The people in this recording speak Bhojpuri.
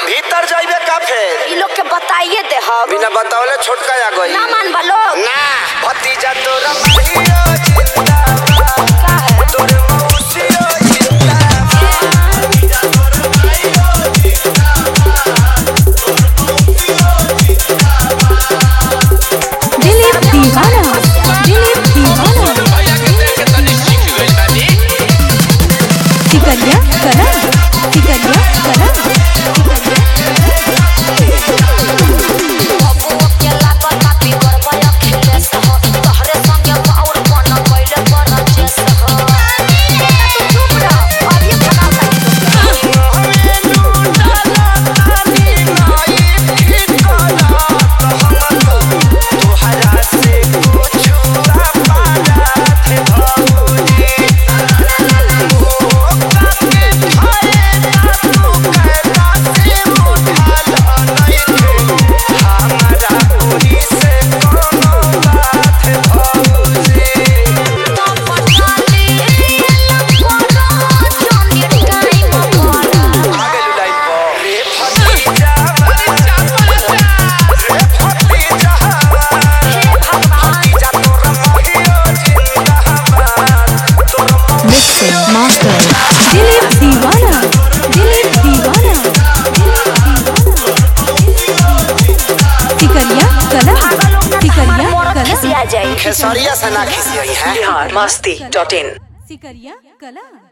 भीतर जाइबे का फेर ई लोग के बताइए दे हम बिना बतावले छोटका आ गई ना मान बा लोग ना भतीजा तोरा माहियो जिंदाबाद का है तोर मौसियो जिंदाबाद दिलीप दीवाना दिलीप दीवाना टिकरिया करा टिकरिया करा बाबू के लागल पापी करबय खेले सह तहरे संगे बाउर बन गइले पर जेस हो तू चुप रह अब ये खराब तोहरा से कुछ अपराध भौजी मिक्सिंग मास्टर दिलीप दीवाना दिलीप दीवाना टिकरिया कला टिकरिया कला जाए खेसरिया से ना खिसियई है बिहार मस्ती डॉट इन टिकरिया कला